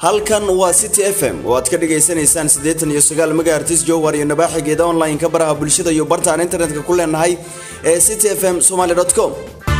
halkan waa city f m oo aad ka dhagaysanaysaan siddeetan iyo sagaal megahertis jowhar iyo nabaaxigeeda online-ka baraha bulshada iyo barta aan internetka ku leenahay ee city f m somaly com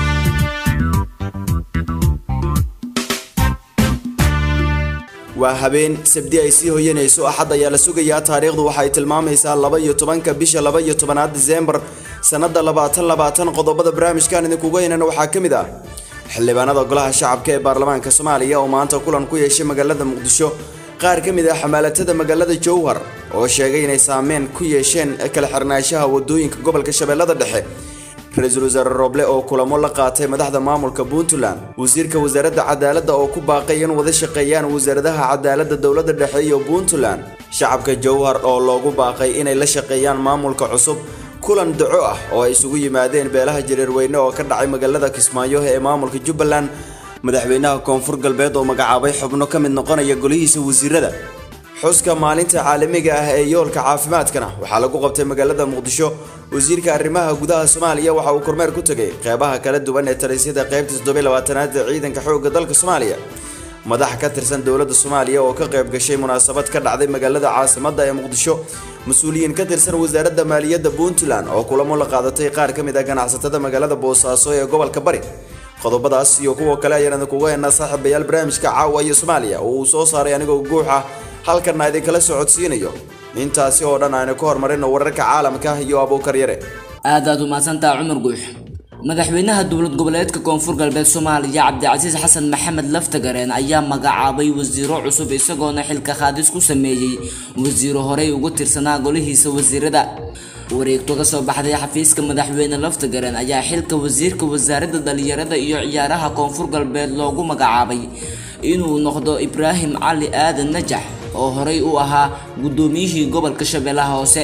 waa habeen sabdi ay sii hoyanayso axad ayaa la sugayaa taariikhdu waxay tilmaamaysaa laba iyo tobanka bisha laba iyo tobanaad diseembar sannada labaatan labaatan qodobada barnaamijkan idinkuga heynana waxaa ka mid ah xildhibaanada golaha shacabka ee baarlamaanka soomaaliya oo maanta kulan ku yeeshay magaalada muqdisho qaar ka mid ah xamaalatada magaalada jowhar oo sheegay inay saameyn ku yeesheen kala xirnaanshaha wadooyinka gobolka shabeellada dhexe ra-iisul wasaare rooble oo kulamo la qaatay madaxda maamulka puntland wasiirka wasaaradda cadaaladda oo ku baaqay in wada shaqeeyaan wasaaradaha cadaaladda dowladda dhexe iyo puntland shacabka jowhar oo loogu baaqay inay la shaqeeyaan maamulka cusub kulan daco ah oo ay isugu yimaadeen beelaha jareerweyne oo ka dhacay magaalada kismaayo ee maamulka jubbaland madaxweynaha koonfur galbeed oo magacaabay xubno ka mid noqonaya golihiisa wasiirada xuska maalinta caalamiga ah ee yoolka caafimaadkana waxaa lagu qabtay magaalada muqdisho wasiirka arrimaha gudaha soomaaliya waxa uu kormeer ku tegay qeybaha kala duwan ee talisyada qeybta toddobylabaatanaad ee ciidanka xoogga dalka soomaaliya madax ka tirsan dowladda soomaaliya oo ka qayb gashay munaasabad ka dhacday magaalada caasimadda ee muqdisho mas-uuliyiin ka tirsan wasaaradda maaliyadda puntland oo kulamo la qaadatay qaar ka mid ah ganacsatada magaalada boosaaso ee gobolka bari qodobadaas iyo kuwa kale ayaan idinkuga heynaa saaxiibayaal barnaamijka caawa iyo soomaaliya oo uu soo saaray anigoo guux ah halkanna idinkala socodsiinayo intaasi oo dhan aynu ka hormarino wararka caalamka iyo abuukar yare aad aad umahadsantaha cumar guux madaxweynaha dowlad goboleedka koonfur galbeed soomaaliya cabdicasiis xasan maxamed laftagareen ayaa magacaabay wasiiro cusub isagoona xilka qaadis ku sameeyey wasiiro horey ugu tirsanaa golihiisa wasiirada wareegto ka soo baxday xafiiska madaxweyne laftagareen ayaa xilka wasiirka wasaaradda dhalinyarada iyo ciyaaraha koonfur galbeed loogu magacaabay inuu noqdo ibraahim cali aadan najax oo horey u ahaa guddoomiyihii gobolka shabeellaha hoose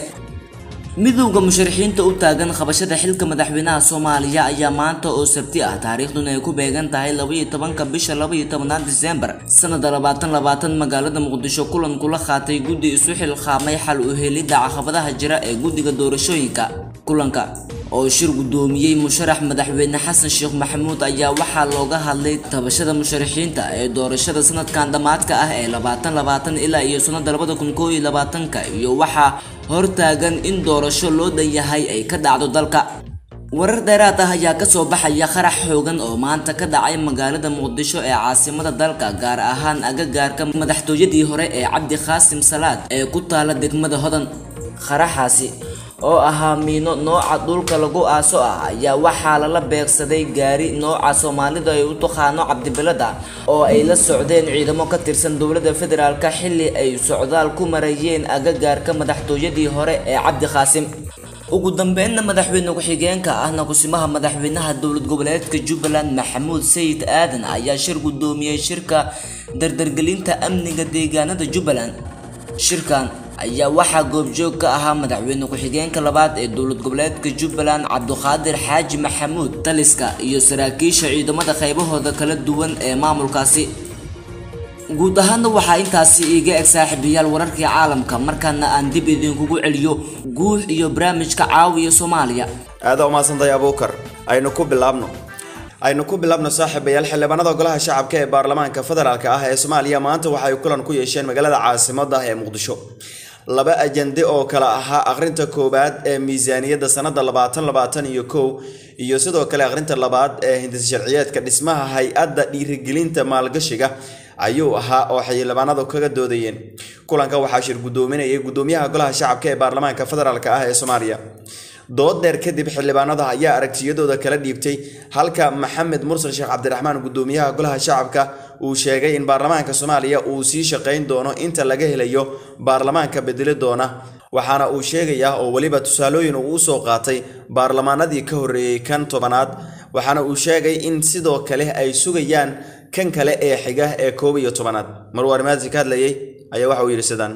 midowda musharaxiinta u taagan qabashada xilka madaxweynaha soomaaliya ayaa maanta oo sabti ah taariikhduna ay ku beegan tahay labaiyo tobanka bisha labaiyo tobanaad diseembar sanada labaatan labaatan magaalada muqdisho kulan kula qaatay guddi isu xilqaamay xal u helidda caqabadaha jira ee guddiga doorashooyinka kulanka oo shir guddoomiyey musharax madaxweyne xasan sheekh maxamuud ayaa waxaa looga hadlay tabashada musharaxiinta ee doorashada sanadkan dhammaadka ah ee labaatan labaatan ilaa iyo sanada labada kun koo iyo labaatanka iyo waxaa hortaagan in doorasho loo dhan yahay ay ka dhacdo dalka warar dheeraad ah ayaa kasoo baxaya qarax xoogan oo maanta ka dhacay magaalada muqdisho ee caasimada dalka gaar ahaan agagaarka madaxtooyadii hore ee cabdi qaasim salaad ee ku taala degmada hodan qaraxaasi oo ahaa miino nooca dhulka lagu aaso ah ayaa waxaa lala beegsaday gaari nooca soomaalida ay u taqaano cabdibilada oo ay la socdeen ciidamo ka tirsan dowladda federaalka xilli ay socdaal ku marayeen agagaarka madaxtooyadii hore ee cabdi qaasim ugu dambeynna madaxweyne ku-xigeenka ahna kusimaha madaxweynaha dowlad goboleedka jubbaland maxamuud sayid aadan ayaa shir guddoomiyey shirka dardargelinta amniga deegaanada jubbaland shirkan ayaa waxaa goobjoog ka ahaa madaxweyne ku-xigeenka labaad ee dowlad goboleedka jubbaland cabduqaadir xaaji maxamuud taliska iyo saraakiisha ciidamada qaybahooda kala duwan ee maamulkaasi guud ahaanna waxaa intaasi iiga eg saaxiibayaal wararkii caalamka markaana aan dib idinkugu celiyo guux iyo barnaamijka caawiya soomaaliya aada umahadsantahay abuukar aynu ku bilaabno aynu ku bilaabno saaxiibayaal xildhibaanada golaha shacabka ee baarlamaanka federaalka ah ee soomaaliya maanta waxay kulan ku yeesheen magaalada caasimadda ee muqdisho laba ajande oo kala ahaa akhrinta koowaad ee miisaaniyadda sanada labaatan labaatan iyo kow iyo sidoo kale akhrinta labaad ee hindis sharciyeedka dhismaha hay-adda dhiirigelinta maalgashiga ayuu ahaa oo xildhibaanadu kaga doodayeen kulanka waxaa shir guddoominayay guddoomiyaha golaha shacabka ee baarlamaanka federaalk ah ee soomaaliya dood dheer kadib xildhibaanada ayaa aragtiyadooda kala dhiibtay halka maxamed mursal sheekh cabdiraxmaan guddoomiyaha golaha shacabka uu sheegay in baarlamaanka soomaaliya uu sii shaqayn doono inta laga helayo baarlamaanka bedeli doona waxaana uu sheegayaa oo weliba tusaalooyin uu usoo qaatay baarlamaanadii ka horreeyey kan tobanaad waxaana uu sheegay in sidoo kale ay sugayaan kan kale ee xiga ee koob iyo tobanaad marwaar maasi ka hadlayay ayaa waxa uu yidhi sidaan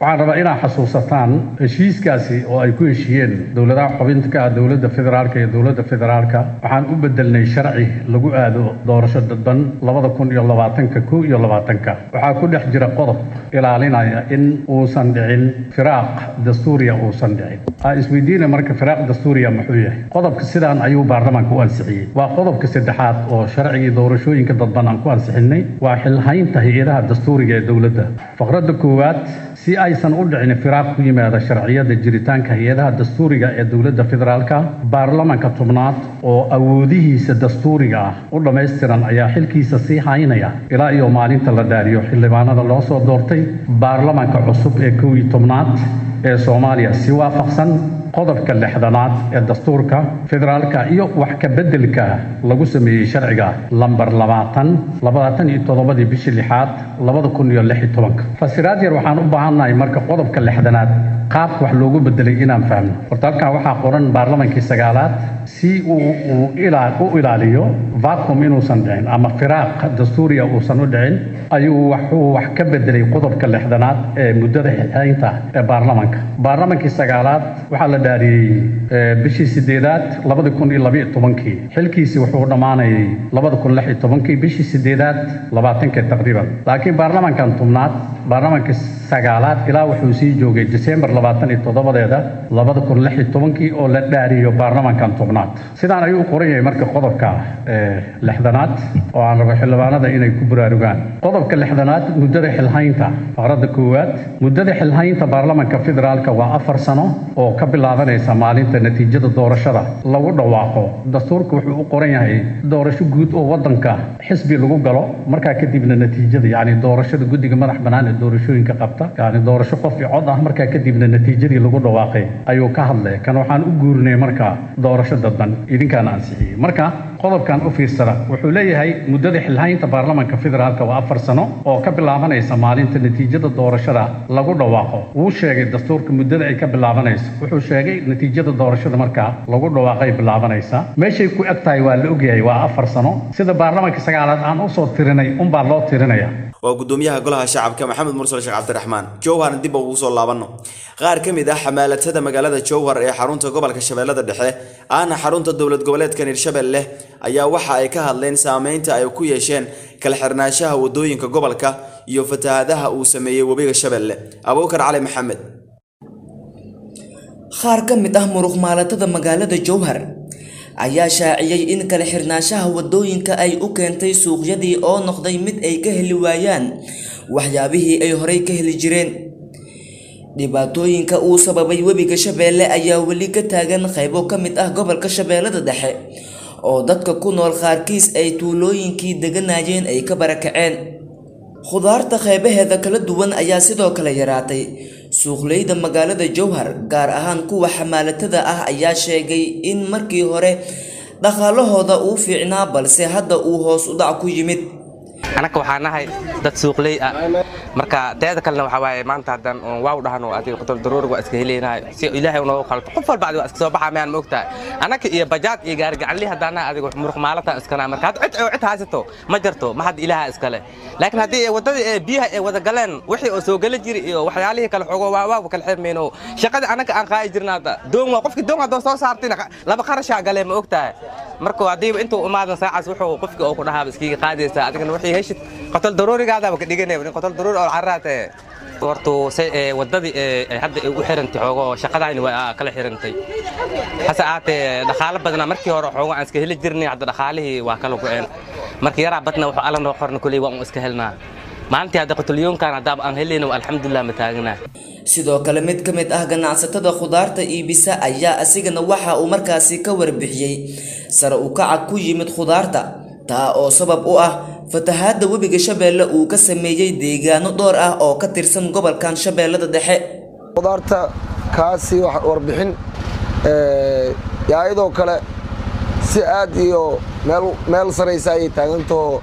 waxaan rabaa inaad xasuusataan heshiiskaasi oo ay ku heshiiyeen dowladaha xubinta ka ah dowladda federaalka iyo dowladda federaalka waxaan u bedelnay sharci lagu aado doorasho dadban labada kun iyo labaatanka kow iyo labaatanka waxaa ku dhex jira qodob ilaalinaya in uusan dhicin firaaq dastuuriya uusan dhicin aa isweydiina marka firaaq dastuuriya muxuu yahay qodobka sidaan ayuu baarlamaanka u ansixiyey waa qodobka saddexaad oo sharcigii doorashooyinka dadban aan ku ansixinay waa xilhaynta hay-adaha dastuuriga ee dowladda faqradda koowaad si aysan u dhicin firaaq ku yimaada sharciyada jiritaanka hay-adaha dastuuriga ee dowladda federaalka baarlamanka tobnaad oo awoodihiisa dastuuriga ah u dhammaystiran ayaa xilkiisa sii haynaya ilaa iyo maalinta la dhaariyo xildhibaanada loo soo doortay baarlamanka cusub ee kow iyo tobnaad ee soomaaliya si waafaqsan qodobka lixdanaad ee dastuurka federaalka iyo wax ka beddelka lagu sameeyey sharciga lambar labaatan labaatan iyo toddobadii bishii lixaad labada kun iyo lix iyo tobanka fasiraad yar waxaan u baahannahay marka qodobka lixdanaad qaabka wax loogu bedelay inaan fahmno horta halkan waxaa qoran baarlamankii sagaalaad si uu uu ilaa u ilaaliyo vacuum inuusan dhicin ama firaaq dastuuriya uusan u dhicin ayuu wuxuu wax ka bedelay qodobka lixdanaad ee muddada xilxaynta ee baarlamanka baarlamankii sagaalaad waxaa la dhaariyey bishii sideedaad labada kun iyo labiyo tobankii xilkiisi wuxuu dhammaanayay labada kun lix iyo tobankii bishii sideedaad labaatankii taqriiban laakiin baarlamankan tobnaad baarlamankii sagaalaad ilaa wuxuu sii joogay disembar labaatan iyo toddobadeeda labada kun lix iyo tobankii oo la dhaariyo baarlamankan tobnaad sidaan ayuu u qoran yahay marka qodobka lixdanaad oo aan rabo xildhibaanada inay ku buraarugaan qodobka lixdanaad muddada xilhaynta faqradda koowaad muddada xilhaynta baarlamanka federaalka waa afar sano oo ka bilaabanaysa maalinta natiijada doorashada lagu dhawaaqo dastuurka wuxuu u qoran yahay doorasho guud oo wadanka xisbi lagu galo markaa kadibna natiijada yacni doorashada guddiga madax bannaan ee doorashooyinka qabta yacni doorasho qof i cod ah markaa kadibna natiijadii lagu dhawaaqay ayuu ka hadlay kan waxaan u guurinay marka doorasho dadban idinkaana ansixiyey marka qodobkan u fiirsada wuxuu leeyahay muddada xilhaynta baarlamanka federaalka waa afar sano oo ka bilaabanaysa maalinta natiijada doorashada lagu dhawaaqo wuu sheegay dastuurka muddada ay ka bilaabanayso wuxuu sheegay natiijada doorashada markaa lagu dhawaaqay bilaabanaysa meeshay ku eg tahay waa la ogyahay waa afar sano sida baarlamanka sagaalaad aan usoo tirinay unbaa loo tirinaya waa gudoomiyaha golaha shacabka maxamed mursal sheekh cabdiraxmaan jowharna dib ugu soo laabanno qaar ka mid ah xamaalatada magaalada jowhar ee xarunta gobolka shabeellada dhexe ahna xarunta dowlad goboleedkan hirshabelle ayaa waxa ay ka hadleen saameynta ay ku yeesheen kala xirnaanshaha wadooyinka gobolka iyo fatahaadaha uu sameeyey webiga shabeelle abuukar cali maxamed qaar ka mid ah muruq maalatada magaalada jowhar ayaa shaaciyey in kala xirnaanshaha wadooyinka ay u keentay suuqyadii oo noqday mid ay ka heli waayaan waxyaabihii ay horey ka heli jireen dhibaatooyinka uu sababay webiga shabeelle ayaa weli ka taagan qaybo ka mid ah gobolka shabeellada dhexe oo dadka ku nool qaarkiis ay tuulooyinkii deganayeen ay ka barakaceen khudaarta qaybaheeda kala duwan ayaa sidoo kale yaraatay suuqleyda magaalada jowhar gaar ahaan kuwa xamaalatada ah ayaa sheegay in markii hore dhaqaalahooda uu fiicnaa balse hadda uu hoos u dhac ku yimid anaka waxaa nahay dad suuqley ah marka teeda kalena waxaa waaye maanta haddaan waaw dhahno adiga qotol daruurig waa iska helaynahay si ilaahay unoogu qalto qof walba adiga waa iska soo baxa mayaan ma ogtahay anaka iyo bajaad iyo gaarigacanli haddaan nahay adiga muruq maalatan iskanaa marka hadda cid oo cid haysato ma jarto ma hadda ilaaha iskale laakiin haddii waddadii ee biyaha ay wada galeen wixii oo soo gala jiri iyo waxyaalihii kale xoogo waa waa kala xirmayno shaqadii anaka aan qaa'i jirna hadda doon waa qofkii doon haddoo soo saartina laba qarashaa galee ma ogtahay marka haddiiba intuu imaadan saacaas wuxuu qofkii oo ku dhahaaba iskiga qaadaysaa adigana wixii heshid qotol daruurigaadaaba ka dhiganaya in qotol daruuri oo carraate hortu say waddadii ay hadda ay u xirantay xoogo shaqadayni waa kala xirantay hase aatee dhaqaalo badnaa markii hore xoogo aan iska heli jirnay hadda dhaqaalihii waa kala go'een markii yaraa badna wuxuu alla noo qorna kuley waa un iska helnaa maalintii hadda qotolyoonkan haddaaba aan helayno alxamdulilah ma taagnaa sidoo kale mid ka mid ah ganacsatada khudaarta iibisa ayaa asigana waxa uu markaasi ka warbixiyey sare u kaca ku yimid khudaarta taa oo sabab u ah fatahaadda webiga shabeelle uu ka sameeyey deegaano dhowr ah oo ka tirsan gobolkan shabeellada dhexe khudaarta kaasi warbixin yaayadoo kale si aad iyo meel saraysa ayay taagantaho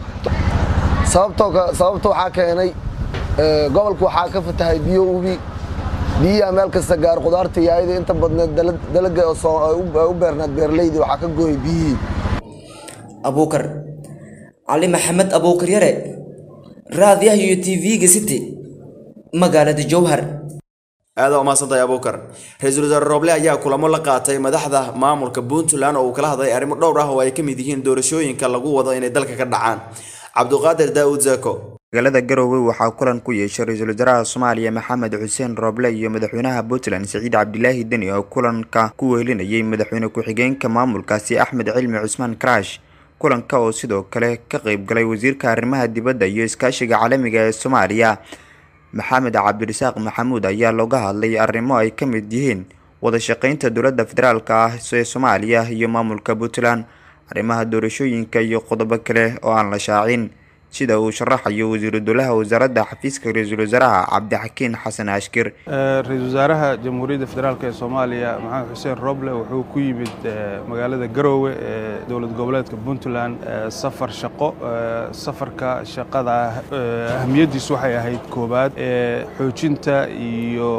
sababta waxaa keenay gobolka waxaa ka fatahay biyo ubi biyaha meel kasta gaar khudaarta yaayada inta badneed dalaga u beernaad beeraleydii waxaa ka gooyay biyihii abuukar cali maxamed abuukar yare raadiyaha iyo t v-ga city magaalada jowhar aada umaadsantay abuukar ra-iisul wasaare rooble ayaa kulamo la qaatay madaxda maamulka puntland oo uu kala hadlay arrimo dhowr ah oo ay ka mid yihiin doorashooyinka lagu wado inay dalka ka dhacaan cabduqaadir daawud zako magaalada garowe waxaa kulan ku yeeshay ra-iisul wasaaraha soomaaliya maxamed xuseen rooble iyo madaxweynaha puntland siciid cabdilaahi deni oo kulanka ku wehelinayay madaxweyne ku-xigeenka maamulkaasi axmed cilmi cusmaan karash kulanka oo sidoo kale ka qeyb galay wasiirka arrimaha dibadda iyo iskaashiga caalamiga ee soomaaliya maxamed cabdirasaaq maxamuud ayaa looga hadlay arrimo ay ka mid yihiin wada shaqeynta dowladda federaalk ah ee soomaaliya iyo maamulka puntland arrimaha doorashooyinka iyo qodobo kale oo aan la shaacin sida uu sharaxayo wasiiru dowlaha wasaaradda xafiiska ra-iisul wasaaraha cabdixakiin xasan ashkir ra-iisul wasaaraha jamhuuriyadda federaalk ee soomaaliya maxamed xuseen roble wuxuu ku yimid magaalada garoowe ee dowlad goboleedka puntland safar shaqo safarka shaqada ahamiyaddiisu waxay ahayd koowaad xoojinta iyo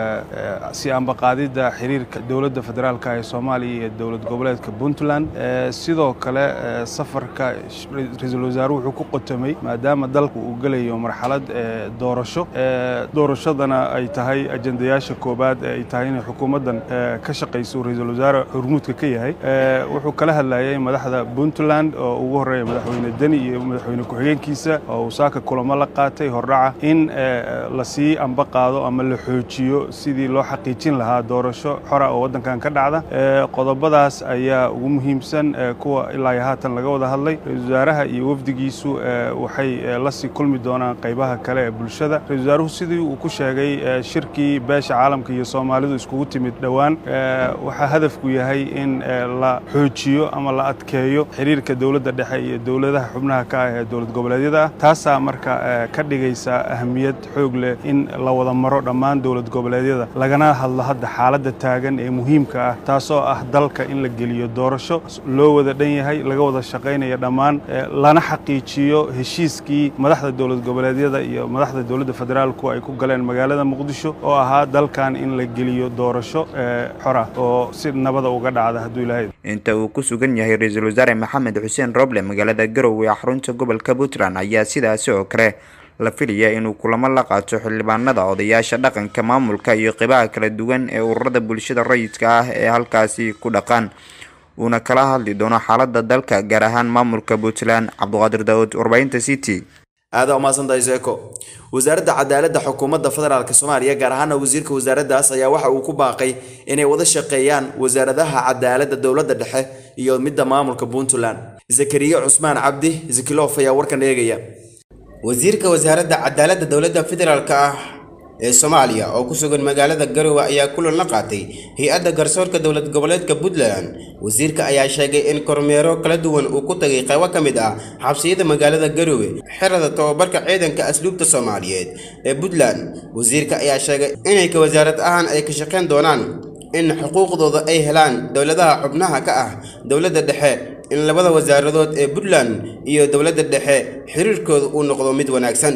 si ambaqaadidda xiriirka dowladda federaalk ee soomaaliya iyo dowlad goboleedka puntland sidoo kale safarka ra-iisul wasaaruhu wuxuu ku qotamay maadaama dalku uu gelayo marxalad doorasho doorashadana ay tahay ajendayaasha koowaad ee ay tahay inay xukuumaddan ka shaqayso ra-iisul wasaare hormuudka ka yahay wuxuu kala hadlayay madaxda puntland oo ugu horreeya madaxweyne deni iyo madaxweyne ku-xigeenkiisa oo uu saaka kulamo la qaatay hordhaca in lasii amba qaado ama la xoojiyo sidii loo xaqiijin lahaa doorasho xora oo waddankan ka dhacda qodobadaas ayaa ugu muhiimsan kuwa ilaa iyo haatan laga wada hadlay ra-isul wasaaraha iyo wafdigiisu waxay lasii kulmi doonaan qaybaha kale ee bulshada ra-isul wasaaruhu sidii uu ku sheegay shirkii beesha caalamka iyo soomaalidu iskugu timid dhowaan waxaa hadafku yahay in la xoojiyo ama la adkeeyo xiriirka dowladda dhexe iyo dowladaha xubnaha ka ah ee dowlad goboleedyada ah taasaa marka ka dhigaysa ahamiyad xoog leh in la wada maro dhammaan dowlad goboleedyada lagana hadlo hadda xaaladda taagan ee muhiimka ah taasoo ah dalka in la geliyo doorasho loo wada dhan yahay laga wada shaqaynaya dhammaan lana xaqiijiyo heshiiskii madaxda dowlad goboleedyada iyo madaxda dowladda federaalku ay ku galeen magaalada muqdisho oo ahaa dalkan in la geliyo doorasho xora oo si nabada uga dhacda hadduu ilaahay inta uu ku sugan yahay ra-iisul wasaare maxamed xuseen roble magaalada garowe ee xarunta gobolka puntland ayaa sidaasi oo kale la filaya inuu kulamo la qaato xildhibaanada odayaasha dhaqanka maamulka iyo qeybaha kala duwan ee ururada bulshada rayidka ah ee halkaasi ku dhaqan uuna kala hadli doono xaalada dalka gaar ahaan maamulka puntland cabduqaadir daawud warbaahinta city aada umaadsantay seeko wasaaradda cadaaladda xukuumadda federaalk soomaaliya gaar ahaana wasiirka wasaaraddaas ayaa waxa uu ku baaqay inay wada shaqeeyaan wasaaradaha cadaaladda dowladda dhexe iyo midda maamulka puntland zakariya cusmaan cabdi zikilof ayaa warkan eegaya wasiirka wasaaradda cadaaladda dowladda federaalk ah ee soomaaliya oo ku sugan magaalada garowe ayaa kulan la qaatay hay-adda garsoorka dowlad goboleedka puntland wasiirka ayaa sheegay in kormeero kala duwan uu ku tagay qaybo ka mid ah xabsiyada magaalada garowe xerada tobabarka ciidanka asluubta soomaaliyeed ee puntland wasiirka ayaa sheegay inay ka wasaarad ahaan ay ka shaqayn doonaan in xuquuqdooda ay helaan dowladaha xubnaha ka ah dowladda dhexe in labada wasaaradood ee puntland iyo dowladda dhexe xiriirkooda uu noqdo mid wanaagsan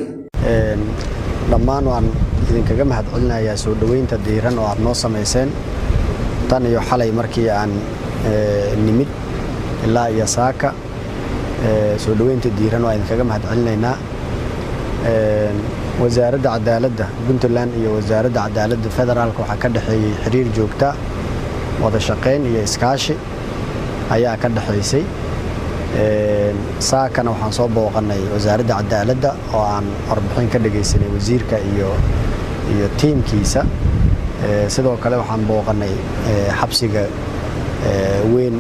dhammaan waan idinkaga mahad celinayaa soo dhoweynta diiran oo aad noo samayseen tan iyo xalay markii aan nimid ilaa iyo saaka soo dhoweynta diiran waa idinkaga mahad celinaynaa wasaaradda cadaaladda puntland iyo wasaaradda cadaaladda federaalk waxaa ka dhexeeyey xiriir joogta wada shaqayn iyo iskaashi ayaa ka dhexaysay saakana waxaan soo booqanay wasaaradda cadaaladda oo aan warbixin ka dhagaysanay wasiirka iyo iyo tiimkiisa sidoo kale waxaan booqanay xabsiga weyn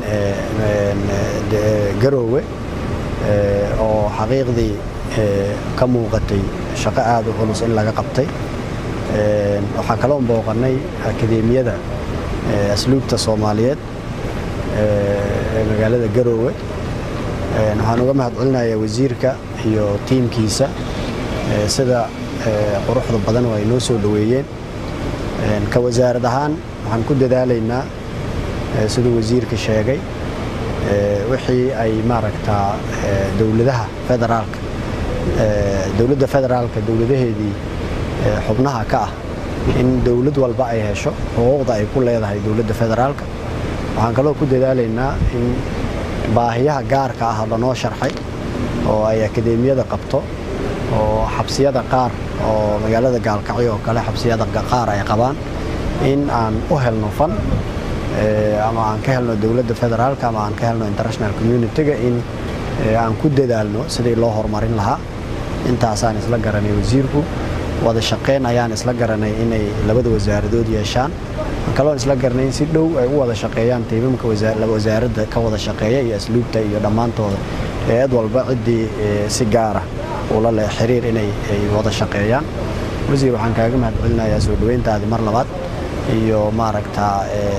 garoowe oo xaqiiqdii ka muuqatay shaqo aada u culus in laga qabtay waxaan kaloo booqanay akadeemiyada asluubta soomaaliyeed ee magaalada garoowe waxaan uga mahad celinayaa wasiirka iyo tiimkiisa sida quruxda badan oo ay noo soo dhoweeyeen ka wasaarad ahaan waxaan ku dadaalaynaa siduu wasiirka sheegay wixii ay maaragtaa dowladaha federaalka dowladda federaalka dowladaheedii xubnaha ka ah in dowlad walba ay hesho xuquuqda ay ku leedahay dowladda federaalka waxaan kaloo ku dadaalaynaa in baahiyaha gaarka ah lanoo sharxay oo ay akadeemiyada qabto oo xabsiyada qaar oo magaalada gaalkacyo oo kale xabsiyada qaar ay qabaan in aan u helno fan ama aan ka helno dowladda federaalka ama aan ka helno international community-ga in aan ku dadaalno sidii loo horumarin lahaa intaasaan isla garanay wasiirku wada shaqayn ayaan isla garanay inay labada wasaaradood yeeshaan kaloon isla garanay in si dhow ay u wada shaqeeyaan tiimamka wasaaradda ka wada shaqeeya iyo asluubta iyo dhammaantooda eed walba ciddii si gaara ula leh xiriir inay wada shaqeeyaan wasiir waxaan kaaga mahad celinayaa soo dhoweyntaadii mar labaad iyo maaragtaa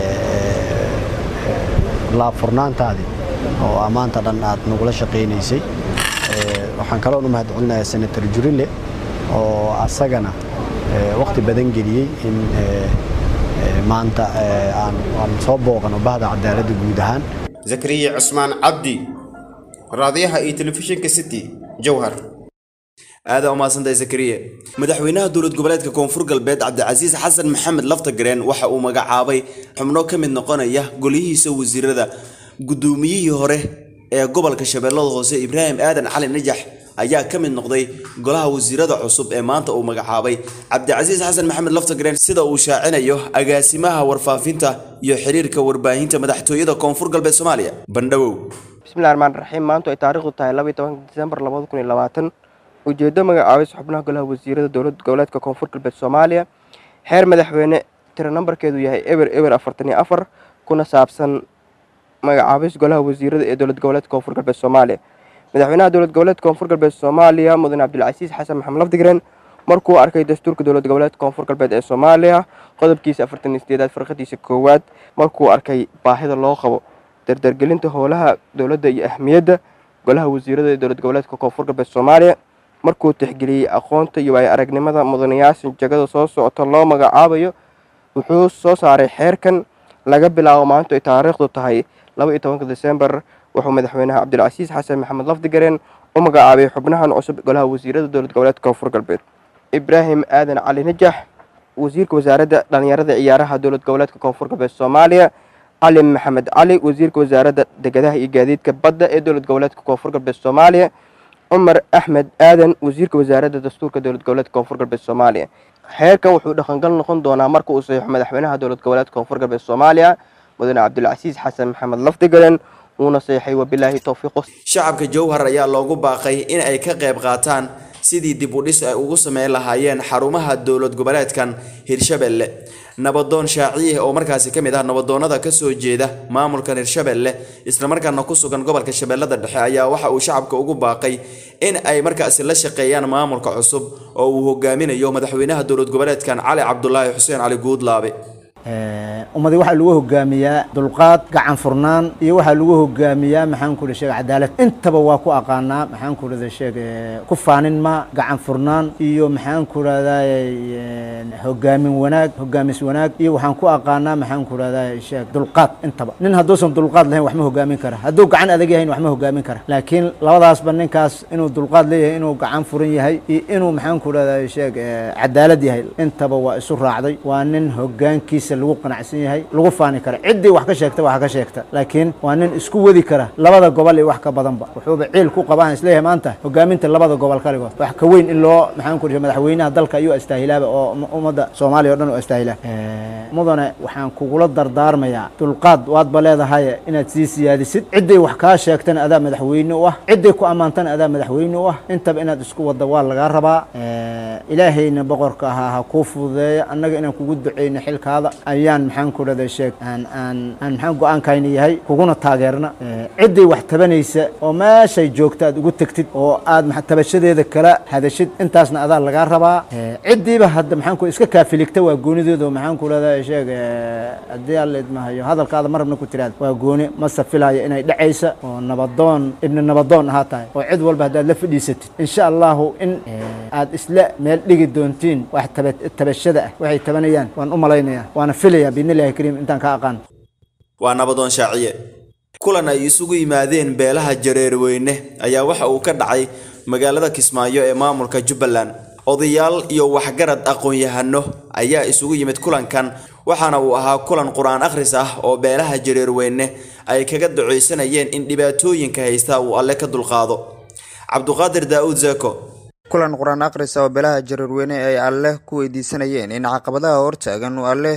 laabfurnaantaadii oo ammaanta dhan aad nagula shaqaynaysay waxaan kaloon u mahad celinayaa senator jurile oo asagana waqti badan geliyey in maanta aan soo booqano bahda cadaaladda guud ahaan zakariya cusmaan cabdi raadiyaha iyo telefishinka city jowhar aada umaadsantay zakariya madaxweynaha dowlad goboleedka koonfur galbeed cabdicasiis xasan maxamed laftagareen waxa uu magacaabay xubno ka mid noqonaya golihiisa wasiirada guddoomiyihii hore ee gobolka shabeellada hoose ibraahim aadan cali najax ayaa ka mid noqday golaha wasiirada cusub ee maanta uu magacaabay cabdicasiis xasan maxamed laftagareen sida uu shaacinayo agaasimaha warfaafinta iyo xiriirka warbaahinta madaxtooyada koonfur galbeed soomaaliya bandhawow bismillahi raxmaan raxiim maantu ay taariikhdu tahay labaiy tobanka disembar labada kun iyo labaatan ujeeddo magacaabis xubnaha golaha wasiirada dowlad goboleedka koonfur galbeed soomaaliya xeer madaxweyne tiro nambarkeedu yahay eber eber afartan iyo afar kuna saabsan magacaabis golaha wasiirada ee dowlad goboleedka koonfur galbeed soomaaliya madaxweynaha dowlad goboleedka koonfur galbeed soomaaliya mudane cabdilcasiis xasan maxamed lafdigren markuu arkay dastuurka dowlad goboleedka koonfur galbeed ee soomaaliya qodobkiisa afartan iyo sideedaad farqadiisa koowaad markuu arkay baahida loo qabo dardargelinta howlaha dowladda iyo ahmiyadda golaha wasiirada ee dowlad goboleedka koonfur galbeed soomaaliya markuu tixgeliyey aqoonta iyo waayo aragnimada mudanayaasha jagada soo socota loo magacaabayo wuxuu soo saaray xeerkan laga bilaabo maantu ay taariikhdu tahay laba iyo tobanka desembar wuxuu madaxweynaha cabdilcasiis xasan maxamed lafdigareen u magacaabay xubnahan cusub golaha wasiirada dowlad goboleedka koonfur galbeed ibraahim aadan cali najax wasiirka wasaaradda dhalinyarada ciyaaraha dowlad goboleedka koonfur galbeed soomaaliya cali maxamed cali wasiirka wasaaradda degadaha iyo gaadiidka badda ee dowlad goboleedka koonfur galbeed soomaaliya cumar axmed aadan wasiirka wasaaradda dastuurka dowlad goboleedka koonfur galbeed soomaaliya xeerkan wuxuu dhaqangal noqon doonaa marka uu saxiixo madaxweynaha dowlad goboleedka koonfur galbeed soomaaliya mudane cabdilcasiis xasan maxamed lafdigalen wuuna saxiixay wabilaahi towfiiqo shacabka jowhar ayaa loogu baaqay in ay ka qayb qaataan sidii dib u dhis ay ugu sameyn lahaayeen xarumaha dowlad goboleedkan hirshabelle nabadoon shaaciye oo markaasi ka mid ah nabadoonnada ka soo jeeda maamulkan hirshabelle islamarkaana ku sugan gobolka shabeellada dhexe ayaa waxa uu shacabka ugu baaqay in ay markaasi la shaqeeyaan maamulka cusub oo uu hogaaminayo madaxweynaha dowlad goboleedkan cali cabdulaahi xuseen cali guudlaabe ummadii waxaa lagu hogaamiyaa dulqaad gacan furnaan iyo waxaa lagu hogaamiyaa maxaan ku sheeg cadaalad intaba waa ku aqaanaa maxaan ku rahda sheeg ku faanin ma gacan furnaan iyo maxaan ku rahdaa hogaamin wanaag hogaamis wanaag iyo waxaan ku aqaanaa maxaan ku rahdaa sheeg dulqaad intaba nin hadduusan dulqaad lahayn wax ma hogaamin kara hadduu gacan adag yahayn wax ma hogaamin kara laakiin labadaasba ninkaas inuu dulqaad leeyahay inuu gacan furan yahay iyo inuu maxaan ku rahdaa sheeg cadaalad yahay intaba waa isu raacday waa nin hogaankiisa lagu qanacsan yahay lagu faani kara ciddii wax ka sheegta wax ka sheegta laakiin waa nin isku wadi kara labada gobol iyo wax ka badanba wuxuuba ciil ku qabaan isleeyahay maanta hogaaminta labada gobol kaligood wax ka weyn in loo maxaan ku madaxweynaha dalka ayuu astaahilaaba oo ummadda soomaaliya o dhan u astaahilaa mudane waxaan kugula dardaarmayaa dulqaad waadba leedahay inaad sii siyaadisid ciddii wax kaa sheegtana adaa madaxweyne u ah ciddii ku ammaantana adaa madaxweyne u ah intaba inaad isku wadda waa lagaa rabaa ilaahayna boqorka ahaa ha kuu fududeeya annaga inaan kugu duceyno xilkaada ayaan maxaan ku dhahday sheeg aan aan aan maxaan go-aankayna yahay kuguna taageerna ciddii wax tabanaysa oo meeshay joogta aad ugu tegtid oo aad tabashadeeda kala hadashid intaasna adaa lagaa rabaa ciddiiba hadda maxaan ku iska kaafiligta waa goonideedu maxaan ku dhahday sheeg haddii alla idmahayo hadalkaada marabna ku tiraada waa gooni mase filaayo inay dhacaysa oo nabadoon ibni nabadoon ahaa tahay oo cid walba haddaad la fadhiisatid insha allahu in aad isla meel dhigi doontiin wax tabashada ah waxay tabanayaan waan u malaynayaa waana filaya biidnillahi kariim intaan ka aqaan waa nabadoon shaaciye kulan ay isugu yimaadeen beelaha jareerweyne ayaa waxa uu ka dhacay magaalada kismaayo ee maamulka jubbaland odayaal iyo waxgarad aqoon-yahano ayaa isugu yimid kulankan waxaana uu ahaa kulan qur-aan akhris ah oo beelaha jareerweyne ay kaga ducaysanayeen in dhibaatooyinka haysta uu alle ka dulqaado cabduqaadir daa'uud zeko kulan qur-aan akhrisa oo beelaha jareerweyne ay alleh ku weydiisanayeen in caqabadaha hortaagan uu alleh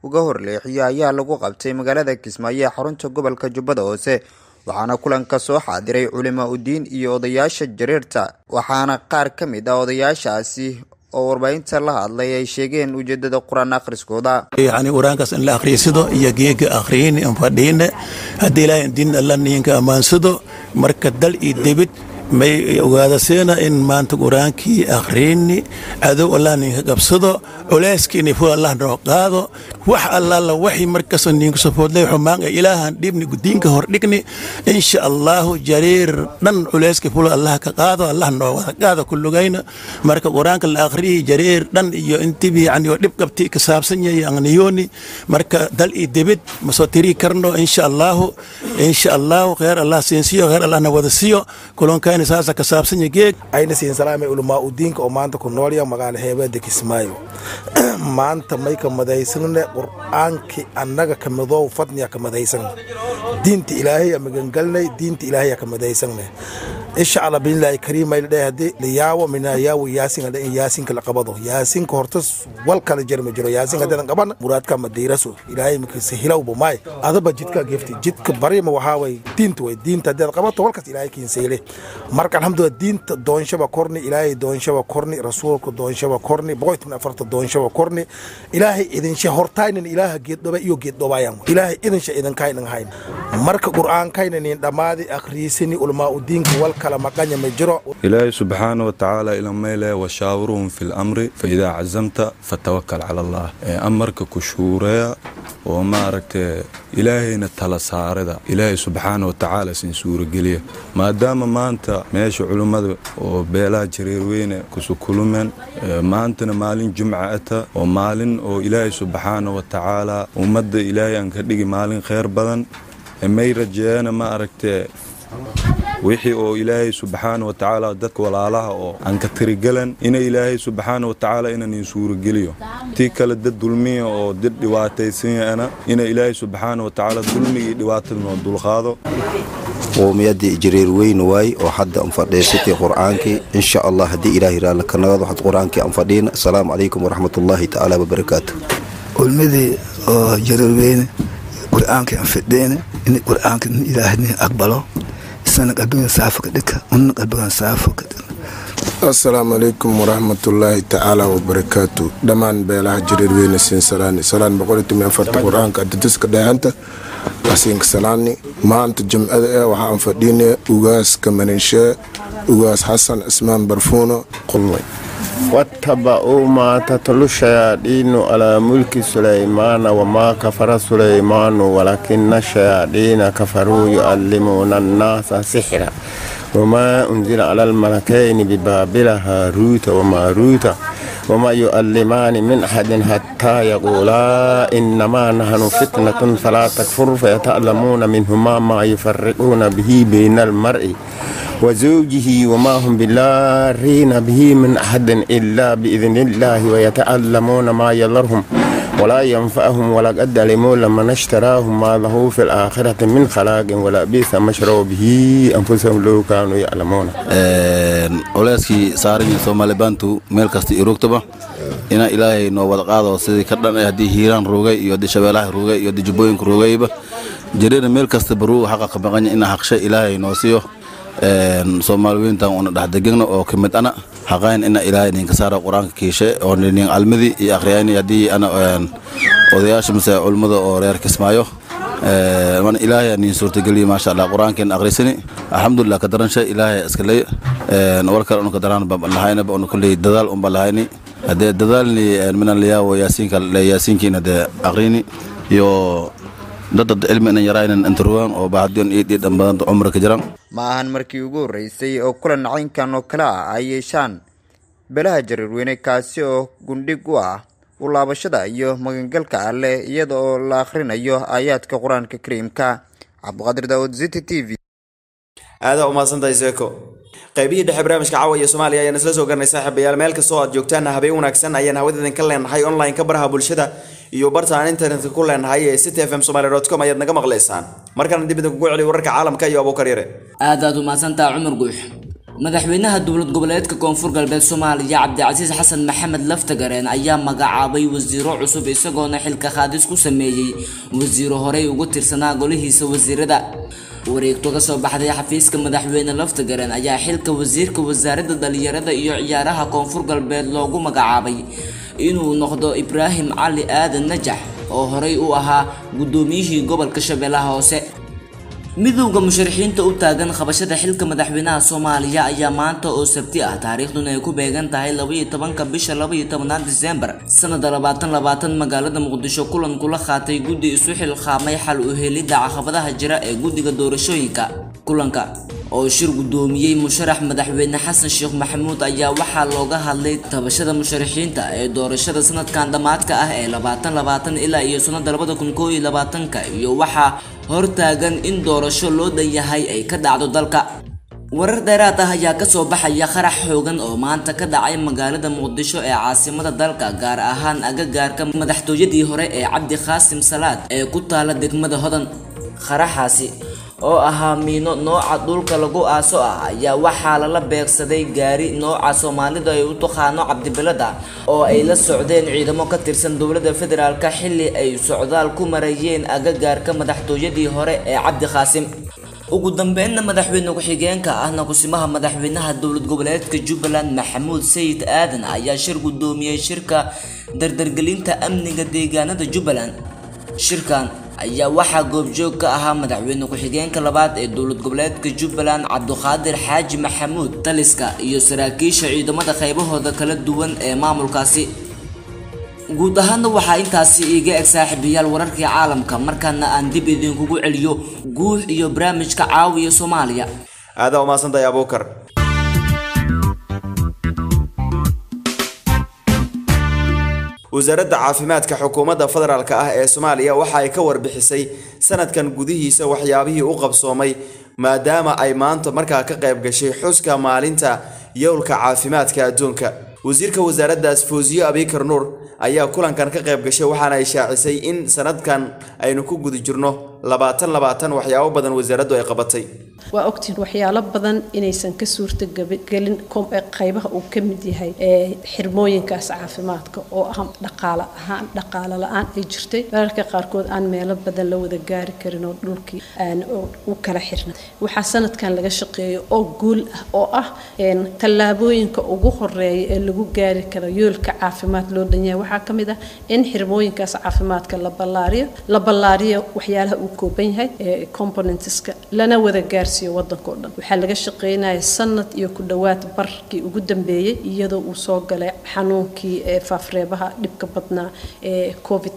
uga horleexiyo ayaa lagu qabtay magaalada kismaayo ee xarunta gobolka jubbada hoose waxaana kulanka soo xaadiray culimo udiin iyo odayaasha jareerta waxaana qaar ka mid ah odayaashaasi oo warbaahinta la hadlay ay sheegeen ujeedada qur-aan akhriskooda yani qur-aankaas in la akhriysado iyo geega akhriyin in fadhiine haddii ilaahay diin alla niinka ammaansado marka dal iyo debid may ogaadaseena in maanta qur-aankii akhriini cadow allah ninka qabsado culeyskiini fu allah noo qaado wax allaala waxi markastoo niinku safoodlay xumaan ee ilaahan dhibni diinka hor dhigni insha allahu jariir dhan culeyski fula allah ka qaado allah noo wada qaado kulugayna marka qur-aanka la akhriyi jariir dhan iyo intibi yani oo dhib qabti ka saabsan yahay angniyooni marka dal iyo debid ma soo tiri karno insha allahu insha allahu kheer allah siinsiyo kheer allahna wada siiyo kulonka ayna siin salaamay ulamaa udiinka oo maanta ku noolya magaalo heebeeda kismaayo maanta may ka madaysanne qur-aankii annaga ka midoow fadniya ka madaysan diinta ilaahay a magangalnay diinta ilaahay a ka madaysanne insha allah biilaahi kariim ay ladhahay haddii layaawo minayaawo yaasin hadha in yaasinka la qabado yaasinka horta wal kala jir ma jiro yaasinka haddadan qaban muraadka ma diiraso ilaahay makasa hilowba maay adaba jidka gefti jidka barima waxaa way diinta way diinta haddaad qabato walkas ilaahay kiinseyle marka alxamdulillah diinta doonshaba korni ilaahay doonshaba korni rasuulka doonshaba korni boqoytan afarta doonshaba korni ilaahay idinsha hortaynan ilaaha geeddhoba iyo geeddhobayan ilaahay idinsha idinkaynan hayn marka qur'aankaynanin dhammaadi akhriisini ulmaa udiinka wal kala maqanya ma jiro ilaahay subxaana wa tacaala ilameyle washaawiruhum fi lamri faidaa cazamta fatawakal cala allah amarka ku shuureya oo maaragtay ilaahayna tala saarida ilaahay subxaana wa tacaala sin suurageliya maadaama maanta meesha culummada oo beelaha jareerweyne kusukulumeen maantana maalin jumca ata oo maalin oo ilaahay subxaana wa tacaala ummadda ilaahay aan ka dhigi maalin kheyr badan may rajeeyana ma aragtee wixii oo ilaahay subxaana wa tacaala dadka walaalaha oo aan ka tirigalan ina ilaahay subxaana wa tacaala inanin suurageliyo tii kale dad dulmiya oo dad dhibaataysanyana ina ilaahay subxaana wa tacaala dulmigii dhibaatada noo dulqaado qowmiyadii jareer weyn waay oo hadda aan fadhiisatay qur'aankii insha allah haddii ilaahay raalli ka nagado waxaad qur'aankii aan fadhiina asalaamu calaykum waraxmatullaahi tacaala wabarakaatu ulmadii oo jareer weyne qur'aankii aan fadhiina in qur'aanka ilaahay aqbalo isana qalbigan saafo ka dhika unna qalbigan saafo ka dhika asalaamu calaykum waraxmatullaahi tacaala wabarakaatu dhammaan beelaha jareer weyne siin salaani salaan boqolitumi afarta qur-aanka adadiska dhahanta asiinka salaani maanta jimcada eh waxa aan fadhiine ugaaska maninshe ugaas xasan cismaan barfuuno qulmay واتبعوا ما تتلو الشياطين على ملك سليمان وما كفر سليمان ولكن الشياطين كفروا يعلمون الناس سحرا وما أنزل على الملكين ببابل هاروت وماروت وما يؤلمان من أحد حتى يقولا إنما نحن فتنة فلا تكفر فيتعلمون منهما ما يفرقون به بين المرء وزوجه وما هم بلارين به من أحد إلا بإذن الله ويتعلمون ما يضرهم ولا ينفعهم ولا قد علموا لما اشتراهم ما له في الآخرة من خلاق ولا بئس ما شروا به أنفسهم لو كانوا يعلمون culeyskii saaran yahay soomaali baantu meel kasta iyo rugtaba ina ilaahay noo wada qaado sidii ka dhan haddii hiiraan roogay iyo haddii shabeelaha roogay iyo haddii jubbooyinka roogayba jareerna meel kasta baruu xaqa ka maqanya ina haqshe ilaahay noo siiyo soomaali weyntan una dhexdegegna oo ka mid ana haqayn ina ilaahay ninka saara qur-aanka kiishe oo nin almadii iyo akhriyayni haddii ana odayaasha mise culummada oo reer kismaayo mana ilaahay nin suurtageliya maasha allah qur-aankeen akhrisani alxamdulilah ka daransha ilaahay iskaley war kale unu ka daraan ba lahayna ba unu kulley dadaal unba lahayni haddee dadaalni minan layaawo yaasiinka yaasiinkiina dee akhrini iyo dadad cilmi inan yaraynan intaruwan oo bahadiyon iyo dhiidhan badan cumri ka jiran ma ahan markii ugu horreysay oo kulan caynkan oo kale ah ay yeeshaan belaha jareerweyne kaasi oo gundhig u ah u laabashada iyo magangalka alleh iyada oo la akhrinayo aayaadka qur-aanka kariimka cabdiqaadir daawud ziti t v aadaa umahadsantahay seeko qaybihii dhexe barnaamijka caawa iyo soomaaliya ayaan isla soo garnay saaxiibayaal meel kastoo aad joogtaan habeen wanaagsan ayaan hawadeenka leenahay online ka baraha bulshada iyo barta aan internetka ku leenahay ee city f m somaly com ayaad naga maqlaysaan markaana dib idin kugu celiyo wararka caalamka iyo abuukar yare aad aad umahadsantaha cumar guux madaxweynaha dowlad goboleedka koonfur galbeed soomaaliya cabdicasiis xasan maxamed laftagareen ayaa magacaabay wasiiro cusub isagoona xilka qaadis ku sameeyey wasiiro horey ugu tirsanaa golihiisa wasiirada wareegto ka soo baxday xafiiska madaxweyne laftagareen ayaa xilka wasiirka wasaaradda dhalinyarada iyo ciyaaraha koonfur galbeed loogu magacaabay inuu noqdo ibraahim cali aadan najax oo horey u ahaa guddoomiyihii gobolka shabeellaha hoose midowda musharaxiinta u taagan qabashada xilka madaxweynaha soomaaliya ayaa maanta oo sabti ah taariikhduna ay ku beegan tahay labaiyo tobanka bisha labaiyo tobanaad diseembar sanada labaatan labaatan magaalada muqdisho kulan kula qaatay guddi isu xilqaamay xal u helidda caqabadaha jira ee guddiga doorashooyinka kulanka oo shir guddoomiyey musharax madaxweyne xasan sheekh maxamuud ayaa waxaa looga hadlay tabashada musharaxiinta ee doorashada sanadkan dhammaadka ah ee labaatan labaatan ilaa iyo sanada labada kun koo iyo labaatanka iyo waxaa hortaagan in doorasho loo dhan yahay ay ka dhacdo dalka warar dheeraad ah ayaa kasoo baxaya qarax xoogan oo maanta ka dhacay magaalada muqdisho ee caasimada dalka gaar ahaan agagaarka madaxtooyadii hore ee cabdi qaasim salaad ee ku taala degmada hodan qaraxaasi oo ahaa miino nooca dhulka lagu aaso ah ayaa waxaa lala beegsaday gaari nooca soomaalidu ay u taqaano cabdibilada oo ay la socdeen ciidamo ka tirsan dowladda federaalka xilli ay socdaal ku marayeen agagaarka madaxtooyadii hore ee cabdi qaasim ugu dambeynna madaxweyne ku-xigeenka ahna kusimaha madaxweynaha dowlad goboleedka jubbaland maxamuud sayid aadan ayaa shir guddoomiyey shirka dardargelinta amniga deegaanada jubbaland shirkan ayaa waxaa goobjoog ka ahaa madaxweyne ku-xigeenka labaad ee dowlad goboleedka jubbaland cabduqaadir xaaji maxamuud taliska iyo saraakiisha ciidamada qaybahooda kala duwan ee maamulkaasi guud ahaanna waxaa intaasi iiga eg saaxiibayaal wararkii caalamka markaana aan dib idinkugu celiyo guux iyo barnaamijka caawiya soomaaliya aadaa umaasantahay abuukar wasaaradda caafimaadka xukuumadda federaalk ah ee soomaaliya waxa ay ka warbixisay sanadkan gudihiisa waxyaabihii u qabsoomay maadaama ay maanta markaa ka qayb gashay xuska maalinta yowlka caafimaadka adduunka wasiirka wasaaraddaas fawsiye abikar nuur ayaa kulankan ka qayb gashay waxaana ay shaacisay in sanadkan aynu ku guda jirno labaatan labaatan waxyaabo badan wasaaraddu ay qabatay waa ogtiin waxyaalo badan inaysan ka suurtagelin qaybaha uu ka mid yahay ee xirmooyinkaas caafimaadka oo ah dhaqaale ahaan dhaqaale la-aan ay jirtay mararka qaarkood aan meelo badan la wada gaari karin oo dhulkii aan u kala xirna waxaa sanadkan laga shaqeeyo oo guul ah oo ah tallaabooyinka ugu horeeya ee lagu gaari karo yoolka caafimaad loo dhan yahay waxaa ka mid ah in xirmooyinkaas caafimaadka la ballaariyo la ballaariyo waxyaalaha uu kooban yahay ee componentska lana wada gaarsiiyo wadanka oo dhan waxaa laga shaqeynaya sanad iyo ku dhowaad barkii ugu dambeeyey iyadoo uu soo galay xanuunkii ee faafreebaha dhibka badnaa ee covid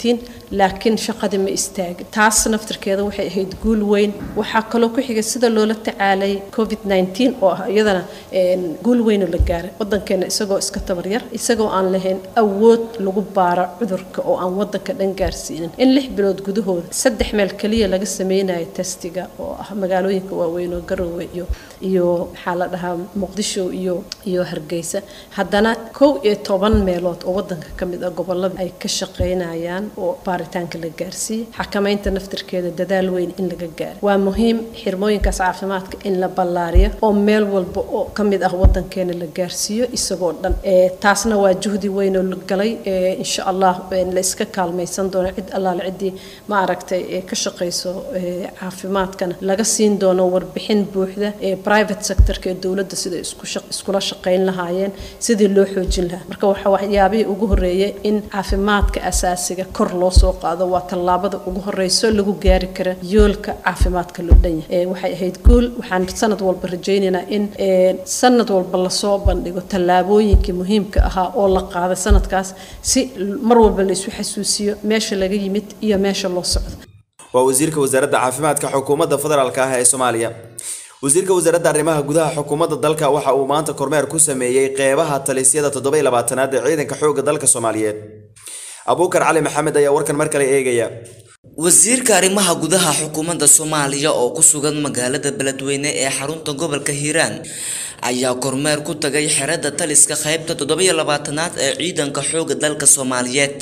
19 laakiin shaqadii ma istaagin taas naftirkeeda waxay ahayd guul weyn waxaa kaloo ku xigay sida loola tacaalay covid 19 oo ah iyadana guul weyn oo la gaaray wadankeena isagoo iska tabaryar isagoo aan lahayn awood lagu baaro cudurka oo aan wadanka dhan gaarsiinin in lix bilood gudahooda saddex meel keliya laga sameynayo testiga oo ah magaalooyinka waaweyn oo garowe iyo iyo maxaa la dhahaa muqdisho iyo iyo hargeysa haddana kow iyo toban meelood oo wadanka ka mid ah gobolada ay ka shaqeynayaan oo baaritaanka la gaarsiiyey xakamaynta naftirkeeda dadaal weyn in laga gaaro waa muhiim xirmooyinkaas caafimaadka in la ballaariyo oo meel walba oo ka mid ah wadankeena la gaarsiiyo isagoo dhan taasna waa juhdi weyn oo la galay insha allah la iska kaalmaysan doono cid allaale ciddii ma aragtay ka shaqeyso caafimaadkana laga siin doono warbixin buuxda ee private sectorka ee dowladda sida iskula shaqeyn lahaayeen sidii loo xoojin lahaa marka waxa waxyaabihii ugu horeeyay in caafimaadka asaasiga kor loo soo qaado waa tallaabada ugu horeyso lagu gaari kara yoolka caafimaadka loo dhan yahay waxay ahayd guul waxaan sanad walba rajaynaynaa in sanad walba lasoo bandhigo tallaabooyinkii muhiimka ahaa oo la qaaday sanadkaas si mar walba la isu xasuusiyo meesha laga yimid iyo meesha loo socdo waa wasiirka wasaaradda caafimaadka xukuumadda federaalk ah ee soomaaliya wasiirka wasaaradda arrimaha gudaha xukuumadda dalka waxa uu maanta kormeer ku sameeyey qeybaha talisyada toddoba iyo labaatanaad ee ciidanka xoogga dalka soomaaliyeed abuukar cali maxamed ayaa warkan mar kale eegaya wasiirka arrimaha gudaha xukuumadda soomaaliya oo ku sugan magaalada beledweyne ee xarunta gobolka hiiraan ayaa kormeer ku tagay xerada taliska qaybta toddoba iyo labaatanaad ee ciidanka xoogga dalka soomaaliyeed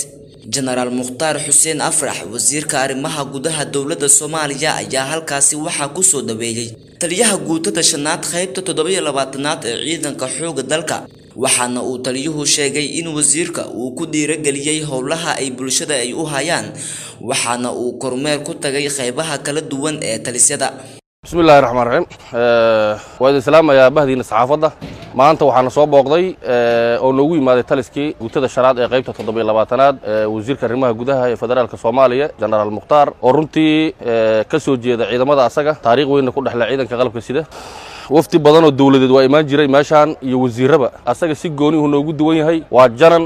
jenaraal mukhtaar xuseen afrax wasiirka arrimaha gudaha dowladda soomaaliya ayaa halkaasi waxaa kusoo dhaweeyey taliyaha guutada shanaad qaybta toddobiyo labaatanaad ee ciidanka xoogga dalka waxaana uu taliyuhu sheegay in wasiirka uu ku dhiirageliyey howlaha ay bulshada ay u hayaan waxaana uu kormeer ku tagay qaybaha kala duwan ee talisyada بسم الله الرحمن الرحيم waa islaamaya bahdiina saxaafadda maanta waxaana soo booqday oo noogu yimaaday taliskii guutada shanaad ee qaybta toddobiyo labaatanaad wasiirka arrimaha gudaha ee federaalka soomaaliya jenaraal mukhtaar oo runtii ka soo jeeda ciidamada asaga taariikh weynna ku dhexle ciidanka qalabka sida wafdi badan oo dowladeed waa imaan jiray meeshaan iyo wasiiraba asaga si goonihu noogu duwan yahay waa janan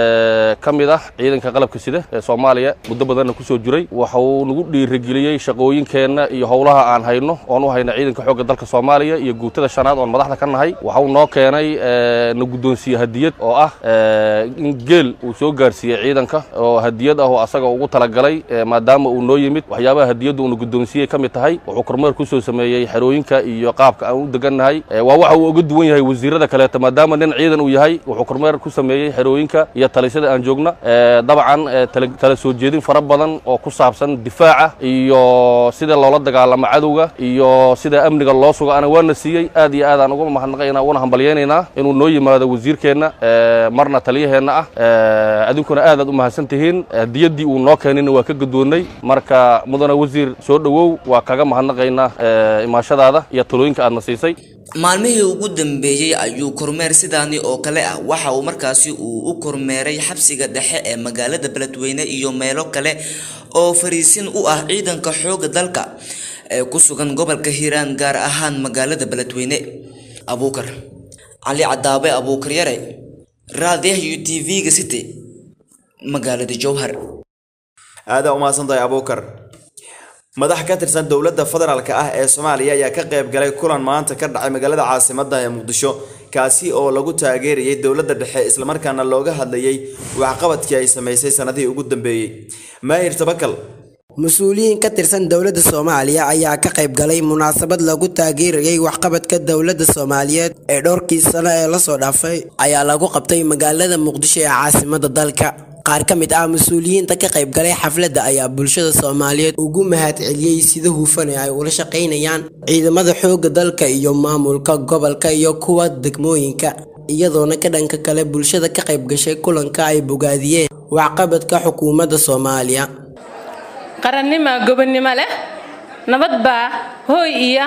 ka mid ah ciidanka qalabka sida ee soomaaliya muddo badanna kusoo jiray waxauu nagu dhiirigeliyey shaqooyinkeenna iyo howlaha aan hayno oon u hayna ciidanka xoogga dalka soomaaliya iyo guutada shanaad oon madaxda ka nahay waxauu noo keenay na guddoonsiiye hadiyad oo ah in geel uu soo gaarsiiyey ciidanka oo hadiyad ah oo asaga ugu talagalay maadaama uu noo yimid waxyaabaha hadiyadda uuna guddoonsiiyey ka mid tahay wuxuu kormeer kusoo sameeyey xerooyinka iyo qaabka aan u degannahay waa waxa uu uga duwan yahay wasiirada kaleeta maadaama nin ciidan uu yahay wuxuu kormeer ku sameeyey xerooyinka iyo talisyada aan joogna dabcan tala soo jeedin fara badan oo ku saabsan difaaca iyo sida loola dagaalamo cadowga iyo sida amniga loo sugo ana waana siiyey aad iyo aad aan uga mahadnaqaynaa una hambalyaynaynaa inuu noo yimaado wasiirkeenna marna taliyaheenna ah adinkuna aad aad u mahadsan tihiin hadiyaddii uu noo keenayna waa ka guddoonnay marka mudane wasiir soo dhowow waa kaga mahadnaqaynaa imaashadaada iyo talooyinka aadna siisay maalmihii ugu dambeeyey ayuu kormeer sidaani oo kale ah waxa uu markaasi uu u kormeeray xabsiga dhexe ee magaalada beledweyne iyo meelo kale oo fariisin u ah ciidanka xoogga dalka ee ku sugan gobolka hiiraan gaar ahaan magaalada beledweyne abuukar cali cadaabe abuukar yare raadiyaha u t v-ga city magaalada jowhar aadaa umahadsantahay abuukar madax ka tirsan dowladda federaalka ah ee soomaaliya ayaa ka qayb galay kulan maanta ka dhacay magaalada caasimadda ee muqdisho kaasi oo lagu taageerayay dowladda dhexe islamarkaana looga hadlayay waxqabadkii ay samaysay sanadihii ugu dambeeyey maahir tabakal mas-uuliyiin ka tirsan dowladda soomaaliya ayaa ka qayb galay munaasabad lagu taageerayay waxqabadka dowladda soomaaliyeed ee dhowrkii sano ee lasoo dhaafay ayaa lagu qabtay magaalada muqdisho ee caasimadda dalka qaar ka mid ah mas-uuliyiinta ka qayb galay xafladda ayaa bulshada soomaaliyeed ugu mahad celiyey sida hufan ee ay ula shaqaynayaan ciidamada xoogga dalka iyo maamulka gobolka iyo kuwa degmooyinka iyadoona ka dhanka kale bulshada ka qayb gashay kulanka ay bogaadiyeen waxqabadka xukuumadda soomaaliya qarannima gobonnimo leh nabad baa hooy iyo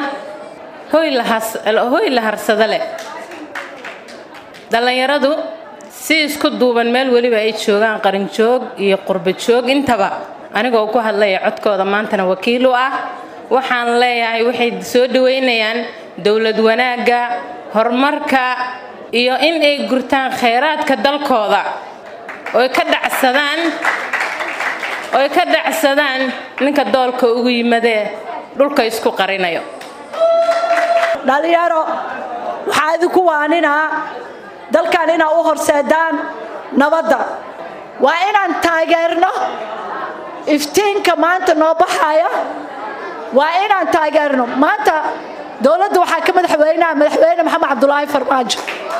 hooy la harsado leh dhallinyaradu si isku duuban meel weliba ay joogaan qarinjoog iyo qurbajoog intaba anigoo ku hadlaya codkooda maantana wakiil u ah waxaan leeyahay waxay soo dhaweynayaan dowlad wanaagga horumarka iyo in ay gurtaan khayraadka dalkooda oy ka dhacsadaan oy ka dhacsadaan ninka doolka ugu yimadee dhulka isku qarinayo dhalinyaro waxaa idinku waaninaa dalkan inaa u horseedaan nabadda waa inaan taageerno iftiinka maanta noo baxaya waa inaan taageerno maanta dowladda waxaa ka madaxweynaha madaxweyne maxamed cabdulaahi farmaajo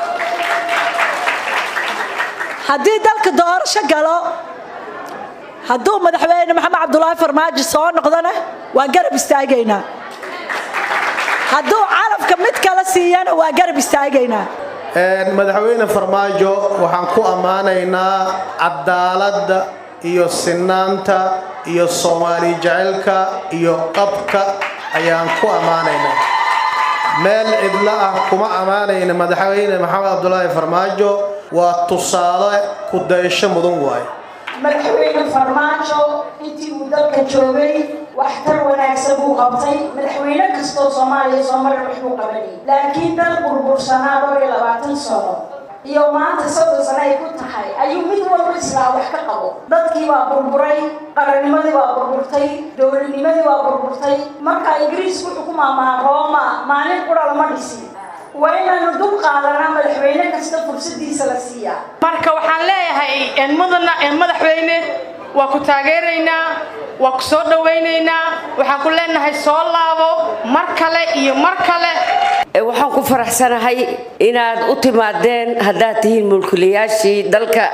haddii dalka doorasho galo hadduu madaxweyne maxamed cabdulaahi farmaajo soo noqdona waa garab istaagaynaa hadduu calafka mid kala siiyana waa garab istaagaynaa madaxweyne farmaajo waxaan ku ammaanaynaa cadaaladda iyo sinaanta iyo soomaali jecelka iyo qabka ayaan ku ammaanaynaa meel cidlo ah kuma ammaanayna madaxweyne maxamed cabdulaahi farmaajo waa tusaale ku dayasho mudan waaye madaxweyne farmaajo intii uu dalka joogay waxtar wanaagsan buu qabtay madaxweyne kastoo soomaaliya soo maray waxbuu qabanayay laakiin dal burbursanaa dhowr iyo labaatan sano iyo maanta soddon sano ay ku tahay ayuu mid walba islaa wax ka qabo dadkii baa burburay qarannimadii baa burburtay dowladnimadii baa burburtay marka ingiriisku wuxuu ku maamaa rooma maalin qura lama dhisin waa inaanu dul qaadanaa madaxweyne kasta fursadiisa la siiyaa marka waxaan leeyahay mudana madaxweyne waa ku taageeraynaa waa ku soo dhawaynaynaa waxaan ku leenahay soo laabo mar kale iyo mar kale waxaan ku faraxsanahay inaad u timaadeen haddaad tihiin mulkiilayaashii dalka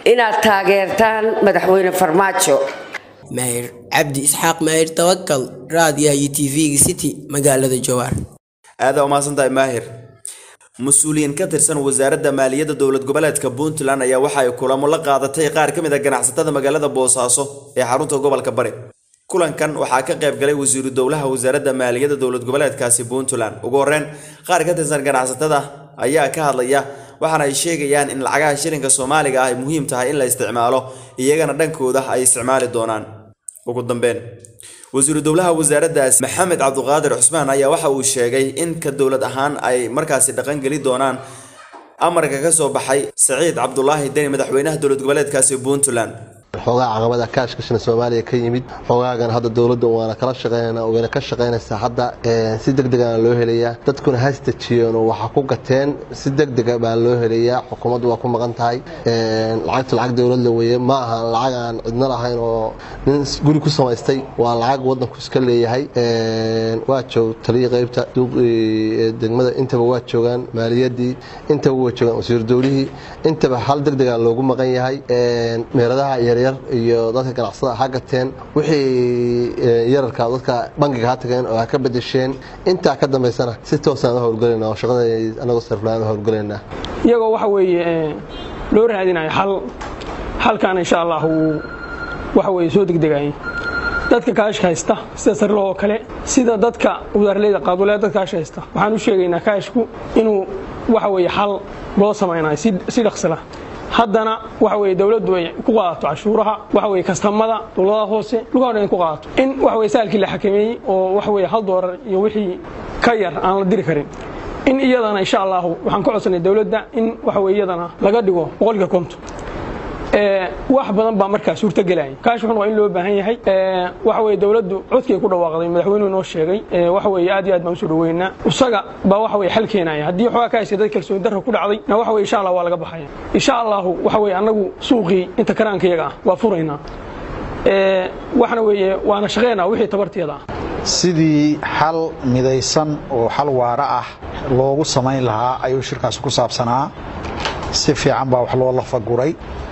inaad taageertaan madaxweyne farmaajo maahir cabdi isxaaq maahir tawakal raadiyaha iyo tv-ga city magaalada jawaar aada umahadsantahay maahir mas-uuliyiin ka tirsan wasaaradda maaliyadda dowlad goboleedka puntland ayaa waxa ay kulamo la qaadatay qaar ka mid a ganacsatada magaalada boosaaso ee xarunta gobolka bari kulankan waxaa ka qayb galay wasiiru dowlaha wasaaradda maaliyadda dowlad goboleedkaasi puntland ugu horreyn qaar ka tirsan ganacsatada ayaa ka hadlaya waxaana ay sheegayaan in lacagaha shilinka soomaaliga ah ay muhiim tahay in la isticmaalo iyagana dhankooda ay isticmaali doonaan ugu dambeyn wasiiru dowlaha wasaaraddaas maxamed cabduqaadir cusmaan ayaa waxa uu sheegay in ka dowlad ahaan ay markaasi dhaqangeli doonaan amarka ka soo baxay saciid cabdulaahi deni madaxweynaha dowlad goboleedkaasi puntland xoogaa caqabada kaashkashana soomaaliya ka yimid xoogaagan hadda dowladda waana kala shaqeynaa wayna ka shaqeynaysaa hadda si deg degana loo helayaa dadkuna hastajiyeen oo waxaa ku gateen si deg dega baa loo helayaa xukuumaddu waa ku maqan tahay lacagta lacag dowladla weeye ma aha lacag aan cidna lahayn oo nin guri ku samaystay waa lacag wadanku iska leeyahay waa joog taliya qeybta degmada intaba waa joogaan maaliyadii intaba waa joogaan wasiir dowlihii intaba hal deg dega loogu maqan yahay meeradaha yaryar iyo dadka ganacsada ha gateen wixii yararka dadka bangiga ha tageen oo ha ka bedesheen intaa ka dambaysana si toosaan u howlgelayna oo shaqada anagoo sarflaan u howlgelaynaa iyagoo waxa weeye loo raadinayo xal xalkan insha allah uu waxa weeye soo degdegayay dadka kaashka haysta sida sarlo oo kale sida dadka wasaarleyda qaadwalea dadka kaashka haysta waxaan u sheegaynaa kaashku inuu waxa weeye xal loo samaynayo si dhaqsila haddana waxa weye dowladdu ay ku qaadato cashuuraha waxa weye kastamada dowladaha hoose dhulkaa dhan ku qaadato in waxa weye saalkii la xakameeyey oo waxa weye hal doolar iyo wixii ka yar aan la diri karin in iyadana insha allahu waxaan ka codsanay dowladda in waxa weye iyadana laga dhigo boqolkiiba konton wax badan baa markaa suurtagelaya kaashkan waa in loo baahan yahay waxa weye dowladdu codkii ku dhawaaqday madaxweynuhu noo sheegay waxa weye aad iyo aad baan usoo dhaweynaa isaga baa waxa weye xal keenaya haddii xoogaa ka haysay dad kalsooni darra ku dhacday na waxa weye insha allah waa laga baxaya insha allahu waxa weye annagu suuqii inta karaanka iyaga ah waa furaynaa waxna weeye waana shaqeynaa wixii tabarteeda ah sidii xal midaysan oo xal waara ah loogu samayn lahaa ayuu shirkaasi ku saabsanaa si fiican baa wax loo lafaguray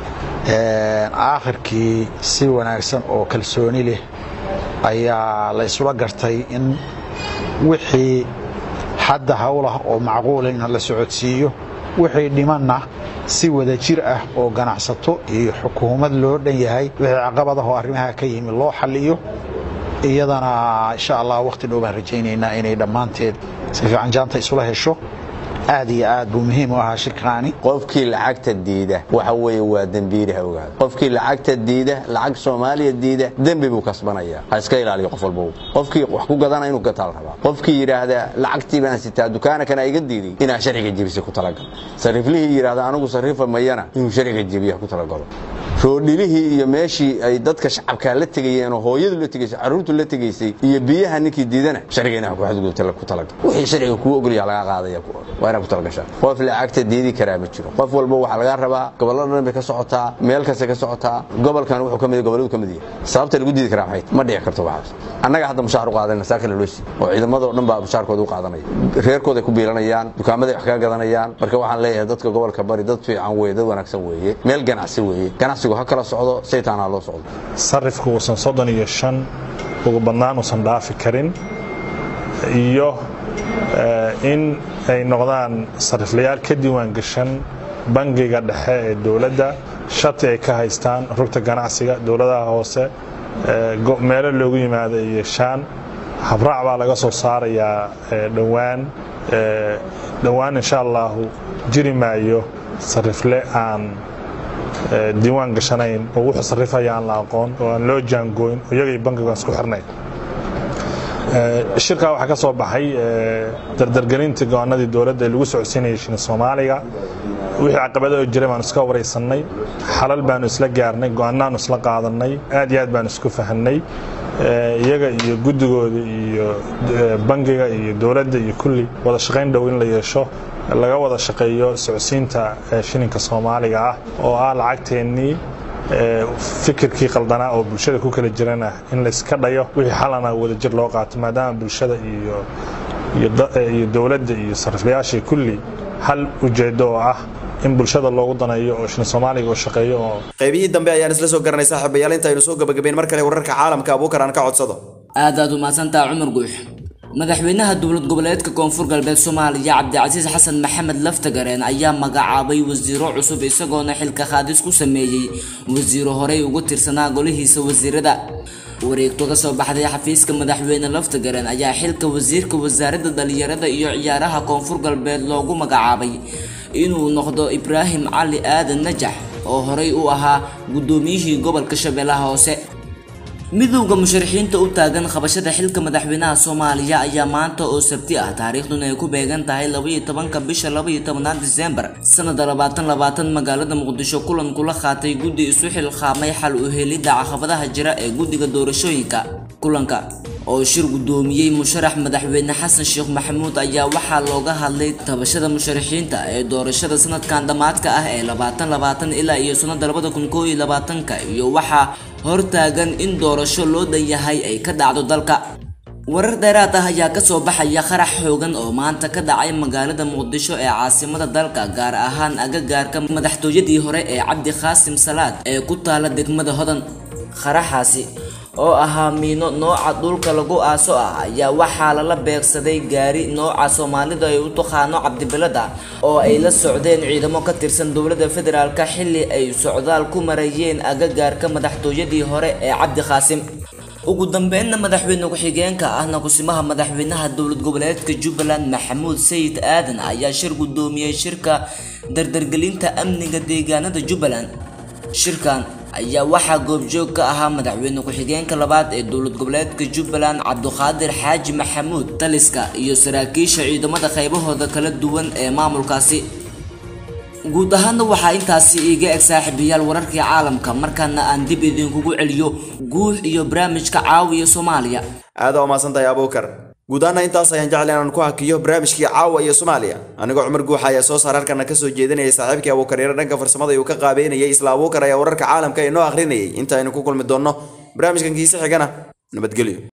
aakhirkii si wanaagsan oo kalsooni leh ayaa la isula gartay in wixii hadda howlah oo macquula in la socodsiiyo wixii dhimanna si wada jir ah oo ganacsato iyo xukuumad loo dhan yahay wixii caqabadaho arrimaha ka yimi loo xalliyo iyadana insha allah wakhti dhow baan rajaynaynaa inay dhammaanteed si fiican jaanta isula hesho aad iyo aad buu muhiim u ahaa shirkaani qofkii lacagta diida waxa weeye waa dembiilaha ogaada qofkii lacagta diida lacag soomaaliya diida dembi buu kasbanaya ha iska ilaaliyo qof walba qofkii wax ku gadana inuu gataa la rabaa qofkii yidhaahda lacagtii baan sitaa dukaana iga diiday inaa sharciga jebisa ku talagal sariflihii yidhaahda anigu sarifa mayana inuu sharciga jebiya ku talagalo roodhilihii iyo meeshii ay dadka shacabkaa la tegayeen oo hooyadu la tegaysay carruurtu la tegaysay iyo biyaha ninkii diidana sharciga inaa ku xadgudubta ku talagal wixii sharciga kuu ogolyaa laga qaadaya waa inaa ku talagashaa qof lacagta diidi karaa ma jiro qof walba waxaa laga rabaa gobollada dhan bay ka socotaa meel kasta ka socotaa gobolkan wuxuu ka mid gobolladu ka mid yahay sababta lagu diidi karaa maxay ma dhici karto waxaas annaga hadda mushaar u qaadanayna saa kale loo sii oo ciidamadoo dhan baa mushaarkooda u qaadanaya reerkooday ku biilanayaan dukaamaday wax kaga gadanayaan marka waxaan leeyahay dadka gobolka bari dad fiican weeye dad wanaagsan weeye meel ganacsi weeye ganacsigu ha kala socdo saytaan ha loo socdo sarifku uusan soddon iyo shan ugu badnaan uusan dhaafi karin iyo in ay noqdaan sariflayaal ka diiwaan gashan bangiga dhexe ee dowladda shati ay ka haystaan rugta ganacsiga dowladaha hoose meelo loogu yimaado iyo shaan habraac baa laga soo saarayaa dhowaan dhowaan insha allahu jiri maayo sarifle aan diiwaan gashanayn oo wuxuu sarifaya aan la aqoon oo aan loo jaangooyn oo iyagay bangiga isku xirnayn shirkaa waxaa ka soo baxay dardargelintii go-aanadii dowladda ee lagu socodsiinayay shini soomaaliga wixii caqabado oo jiray baanu iska waraysannay xalal baanu isla gaarnay go-aanaanu isla qaadanay aad iyo aad baanu isku fahanay iyaga iyo guddigooda iyo bangiga iyo dowladda iyo kulli wada shaqayn dhow in la yeesho laga wada shaqeeyo socodsiinta shilinka soomaaliga ah oo ah lacagteennii fikirkii qaldanaa oo bulshada ku kala jirana in layska dhayo wixii xalana wadajir loo qaato maadaama bulshada iyo dowladda iyo sariflayaashii kulli hal ujeeddo oo ah in bulshada loogu daneeyo oo shilin soomaaliga uu shaqeeyo oo qaybihii dambe ayaan isla soo garanay saaxiibayaal intaynu soo gabagabeyn mar kale wararka caalamka abuukar aan ka codsado aad aad u mahadsantaha cumar guux madaxweynaha dowlad goboleedka koonfur galbeed soomaaliya cabdicasiis xasan maxamed laftagareen ayaa magacaabay wasiiro cusub isagoona xilka qaadis ku sameeyey wasiiro horey ugu tirsanaa golihiisa wasiirada wareegto ka soo baxday xafiiska madaxweyne laftagareen ayaa xilka wasiirka wasaaradda dhalinyarada iyo ciyaaraha koonfur galbeed loogu magacaabay inuu noqdo ibraahim cali aadan najax oo horey u ahaa guddoomiyihii gobolka shabeellaha hoose midowda musharaxiinta u taagan qabashada xilka madaxweynaha soomaaliya ayaa maanta oo sabti ah taariikhduna ay ku beegan tahay labaiyo tobanka bisha labaiyo tobanaad disembar sanada labaatan labaatan magaalada muqdisho kulan kula qaatay guddi isu xilqaamay xal u helidda caqabadaha jira ee guddiga doorashooyinka kulanka oo shir guddoomiyey musharax madaxweyne xasan sheekh maxamuud ayaa waxaa looga hadlay tabashada musharaxiinta ee doorashada sanadkan dhammaadka ah ee labaatan labaatan ilaa iyo sanada labada kun koo iyo labaatanka iyo waxaa hortaagan in doorasho loo dhan yahay ay ka dhacdo dalka warar dheeraad ah ayaa kasoo baxaya qarax xoogan oo maanta ka dhacay magaalada muqdisho ee caasimada dalka gaar ahaan agagaarka madaxtooyadii hore ee cabdi qaasim salaad ee ku taala degmada hodan qaraxaasi oo ahaa miino nooca dhulka lagu aaso ah ayaa waxaa lala beegsaday gaari nooca soomaalida ay u taqaano cabdibilada oo ay la socdeen ciidamo ka tirsan dowladda federaalk xilli ay socdaal ku marayeen agagaarka madaxtooyadii hore ee cabdi qaasim ugu dambeynna madaxweyne ku-xigeenka ahna kusimaha madaxweynaha dowlad goboleedka jubbaland maxamuud sayid aadan ayaa shir guddoomiyey shirka dardargelinta amniga deegaanada jubbaland shirkan ayaa waxaa goobjoog ka ahaa madaxweyne ku-xigeenka labaad ee dowlad goboleedka jubbaland cabduqaadir xaaji maxamuud taliska iyo saraakiisha ciidamada qaybahooda kala duwan ee maamulkaasi guud ahaana waxaa intaasi iiga eg saaxiibayaal wararkii caalamka markaana aan dib idinkugu celiyo guux iyo barnaamijka caawiya soomaaliya aada waa mahadsantahay abuukar guud ahaana intaas ayaan jecel inaan ku hakiyo barnaamijkii caawa iyo soomaaliya anigoo cumar guuxa ayaa soo saar halkana kasoo jeedinayay saaxiibkii abuukar yaro dhanka farsamada uu ka qaabeynayay isla abuukar ayaa wararka caalamka inoo akhrinayay inta aynu ku kulmi doonno barnaamijkan kiise xigana nabadgelyo